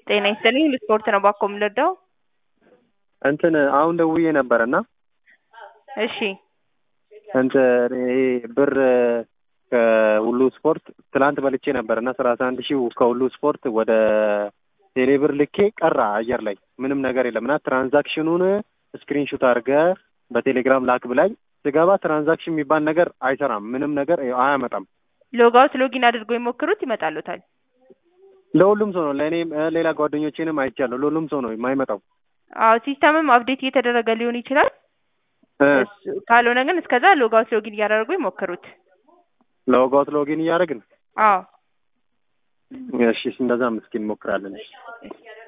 ጤና ይስጥልኝ ልስፖርት ነው ባኮ የምንረዳው? እንትን አሁን ደውዬ ነበር እና እሺ እንትን ይሄ ብር ከሁሉ ስፖርት ትላንት በልቼ ነበር እና ሰላሳ አንድ ሺህ ከሁሉ ስፖርት ወደ ቴሌ ብር ልኬ ቀራ አየር ላይ ምንም ነገር የለም እና ትራንዛክሽኑን ስክሪንሹት አድርገህ በቴሌግራም ላክ ብላኝ ስገባ ትራንዛክሽን የሚባል ነገር አይሰራም። ምንም ነገር አያመጣም። ሎጋውት ሎጊን አድርጎ የሞክሩት ይመጣሉታል። ለሁሉም ሰው ነው። ለእኔም ሌላ ጓደኞቼንም አይቻለሁ። ለሁሉም ሰው ነው የማይመጣው። አዎ ሲስተምም አፕዴት እየተደረገ ሊሆን ይችላል። እሱ- ካልሆነ ግን እስከዛ ሎጋውት ሎጊን እያደረጉ ይሞክሩት። ለወጋውት ሎጊን እያደረግን አዎ እሺ፣ እንደዛ ምስኪን እንሞክራለን። እሺ